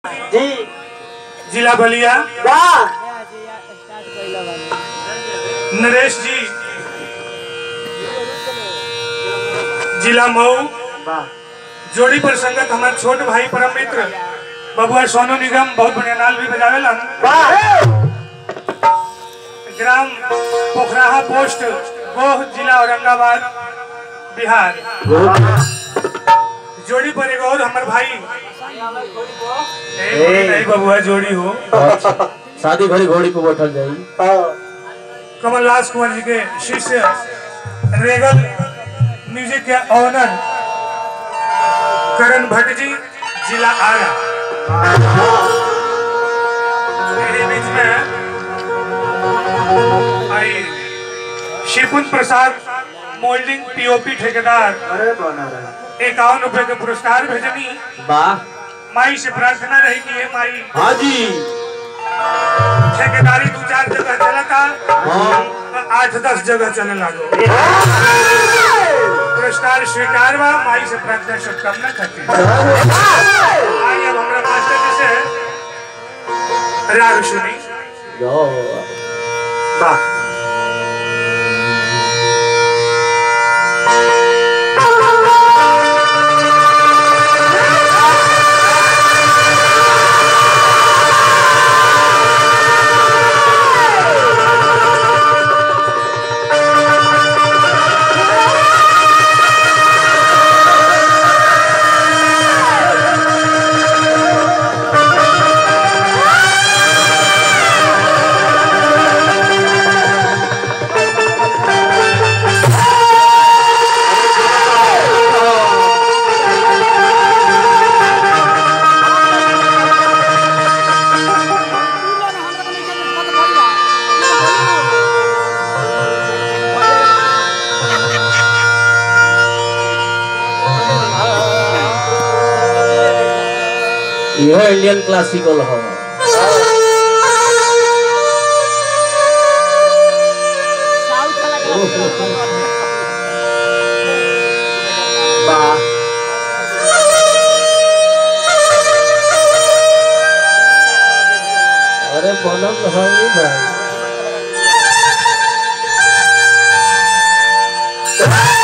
जी जिला बलिया वाह नरेश जी जिला मऊ वाह जोड़ी पर संगत हमारे छोट भाई परम मित्र बबुआ सोनू निगम बहुत बढ़िया नाल भी बजावेलन वाह ग्राम पोखराहा पोस्ट गोह जिला औरंगाबाद बिहार जोड़ी पर एक और हमारे भाई ए, नहीं बबुआ जोड़ी हो शादी घड़ी घोड़ी पे बैठल जाई कमलदास कुंवर जी के शिष्य रेगल म्यूजिक के ऑनर करण भट्ट जी जिला आरा मेरे बीच में आई शिवकुंज प्रसाद मोल्डिंग पीओपी ठेकेदार अरे बना रहा इक्यावन रुपए के पुरस्कार भेजनी वाह माई से प्रार्थना रही कि हे माई हाँ जी ठेकेदारी दो चार जगह चलता हाँ तो आठ दस जगह चले लागो पुरस्कार स्वीकार बा माई से प्रार्थना शुभकामना करती आई अब हमरा मास्टर जी से राग सुनी जाओ वाह यह इंडियन क्लासिकल हो वाह अरे बनल है भाई